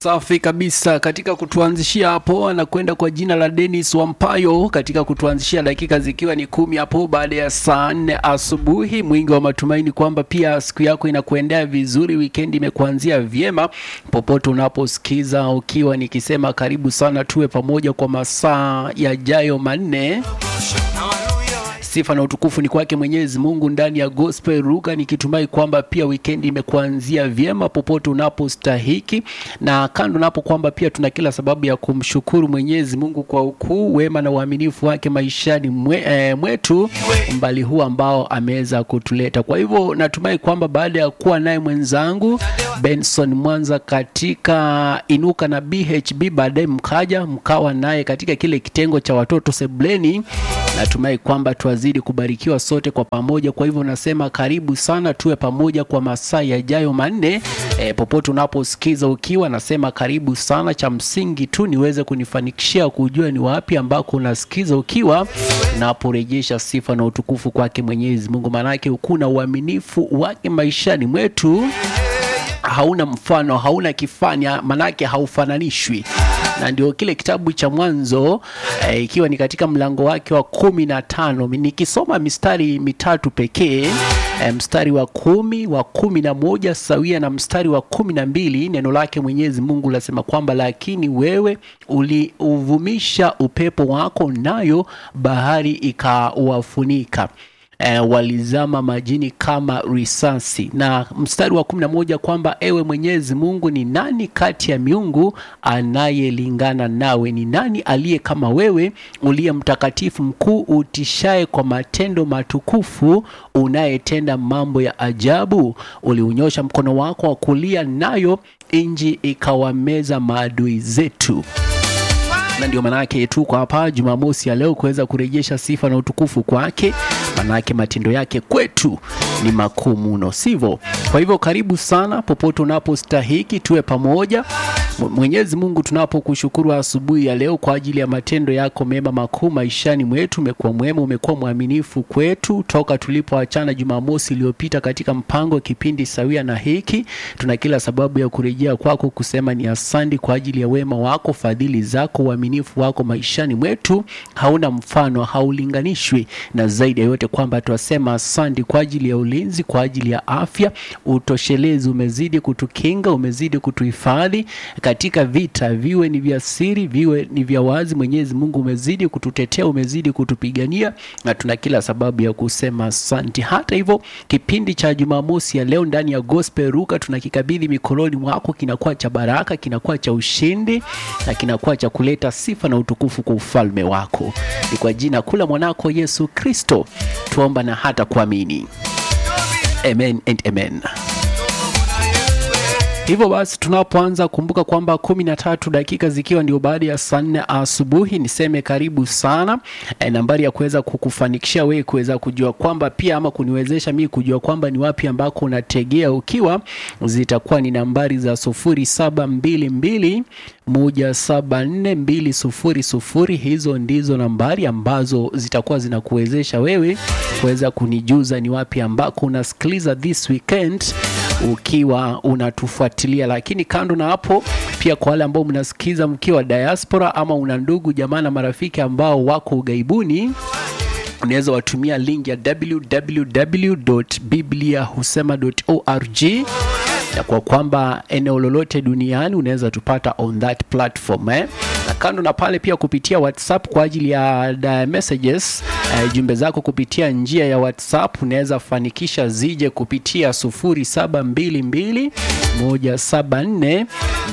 Safi kabisa. Katika kutuanzishia hapo, anakwenda kwa jina la Dennis Wampayo, katika kutuanzishia dakika zikiwa ni kumi hapo baada ya saa nne asubuhi, mwingi wa matumaini kwamba pia siku yako inakuendea vizuri, wikendi imekuanzia vyema popote unaposikiza, ukiwa nikisema karibu sana, tuwe pamoja kwa masaa yajayo manne. Sifa na utukufu ni kwake Mwenyezi Mungu ndani ya Gospel Ruka, nikitumai kwamba pia wikendi imekuanzia vyema popote unapostahiki, na kando napo kwamba pia tuna kila sababu ya kumshukuru Mwenyezi Mungu kwa ukuu, wema na uaminifu wake maishani mwe, eh, mwetu mbali huu ambao ameweza kutuleta. Kwa hivyo natumai kwamba baada ya kuwa naye mwenzangu Benson Mwanza katika Inuka na BHB, baadaye mkaja mkawa naye katika kile kitengo cha watoto sebleni natumai kwamba tuwazidi kubarikiwa sote kwa pamoja. Kwa hivyo nasema karibu sana, tuwe pamoja kwa masaa yajayo manne. E, popote unaposikiza ukiwa, nasema karibu sana. Cha msingi tu niweze kunifanikishia kujua ni wapi ambako unasikiza ukiwa, naporejesha sifa na utukufu kwake Mwenyezi Mungu, maanake ukuu na uaminifu wake maishani mwetu hauna mfano, hauna kifani, manake haufananishwi na ndio kile kitabu cha Mwanzo eh, ikiwa ni katika mlango wake wa kumi na tano nikisoma mistari mitatu pekee eh, mstari wa kumi wa kumi na moja sawia na mstari wa kumi na mbili neno lake Mwenyezi Mungu lasema kwamba lakini wewe uliuvumisha upepo wako, nayo bahari ikawafunika. E, walizama majini kama risasi. Na mstari wa kumi na moja kwamba ewe Mwenyezi Mungu, ni nani kati ya miungu anayelingana nawe? Ni nani aliye kama wewe, uliye mtakatifu mkuu, utishaye kwa matendo matukufu, unayetenda mambo ya ajabu? Uliunyosha mkono wako wa kulia, nayo nchi ikawameza maadui zetu na ndio maanake tuko hapa Jumamosi ya leo kuweza kurejesha sifa na utukufu kwake, maanake matendo yake kwetu ni makuu mno, sivyo? Kwa hivyo karibu sana popote unapostahiki, tuwe pamoja. Mwenyezi Mungu, tunapokushukuru asubuhi ya leo kwa ajili ya matendo yako mema makuu maishani mwetu. Umekuwa mwema, umekuwa mwaminifu kwetu toka tulipoachana Jumamosi iliyopita katika mpango kipindi sawia na hiki. Tuna kila sababu ya kurejea kwako kusema ni asante kwa ajili ya wema wako, fadhili zako, uaminifu wako maishani mwetu hauna mfano, haulinganishwi, na zaidi ya yote kwamba twasema asante kwa ajili ya ulinzi, kwa ajili ya afya, utoshelezi. Umezidi kutukinga, umezidi kutuhifadhi katika vita, viwe ni vya siri, viwe ni vya wazi. Mwenyezi Mungu umezidi kututetea, umezidi kutupigania, na tuna kila sababu ya kusema asante. Hata hivyo, kipindi cha Jumamosi ya leo ndani ya Gospel Ruka tunakikabidhi mikononi mwako, kinakuwa cha baraka, kinakuwa cha ushindi na kinakuwa cha kuleta sifa na utukufu kwa ufalme wako. Ni kwa jina kula mwanako Yesu Kristo tuomba na hata kuamini, amen and amen. Hivyo basi tunapoanza kumbuka kwamba kumi na tatu dakika zikiwa ndio baada ya saa nne asubuhi, niseme karibu sana. E, nambari ya kuweza kukufanikishia wewe kuweza kujua kwamba pia ama kuniwezesha mimi kujua kwamba ni wapi ambako unategea ukiwa, zitakuwa ni nambari za sufuri saba mbili mbili moja saba nne mbili sufuri sufuri. Hizo ndizo nambari ambazo zitakuwa zinakuwezesha wewe kuweza kunijuza ni wapi ambako unasikiliza this weekend ukiwa unatufuatilia. Lakini kando na hapo, pia kwa wale ambao mnasikiza mkiwa diaspora ama una ndugu jamaa na marafiki ambao wako ughaibuni unaweza watumia link ya www.bibliahusema.org na kwa kwamba eneo lolote duniani unaweza tupata on that platform eh? Na kando na pale pia kupitia WhatsApp kwa ajili ya messages eh, jumbe zako kupitia njia ya WhatsApp unaweza fanikisha zije kupitia 0722 174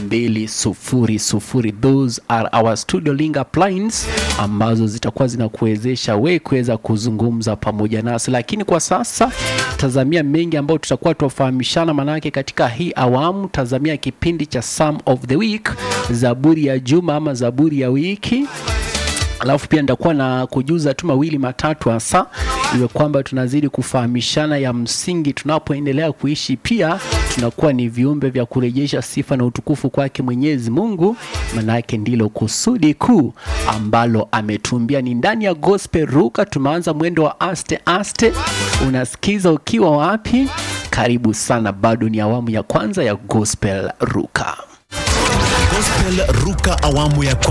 200. Those are our studio link lines ambazo zitakuwa zinakuwezesha we kuweza kuzungumza pamoja nasi, lakini kwa sasa tazamia mengi ambayo tutakuwa tuwafahamishana, manake katika hii awamu tazamia kipindi cha Psalm of the Week, zaburi ya juma ama zaburi ya wiki alafu pia nitakuwa na kujuza tu mawili matatu hasa iwe kwamba tunazidi kufahamishana ya msingi tunapoendelea kuishi. Pia tunakuwa ni viumbe vya kurejesha sifa na utukufu kwake Mwenyezi Mungu, manake ndilo kusudi kuu ambalo ametumbia. Ni ndani ya Gospel Ruka, tumeanza mwendo wa aste aste. Unasikiza ukiwa wapi? Karibu sana, bado ni awamu ya kwanza ya Gospel Ruka. Airtel Ruka awamu ya kwanza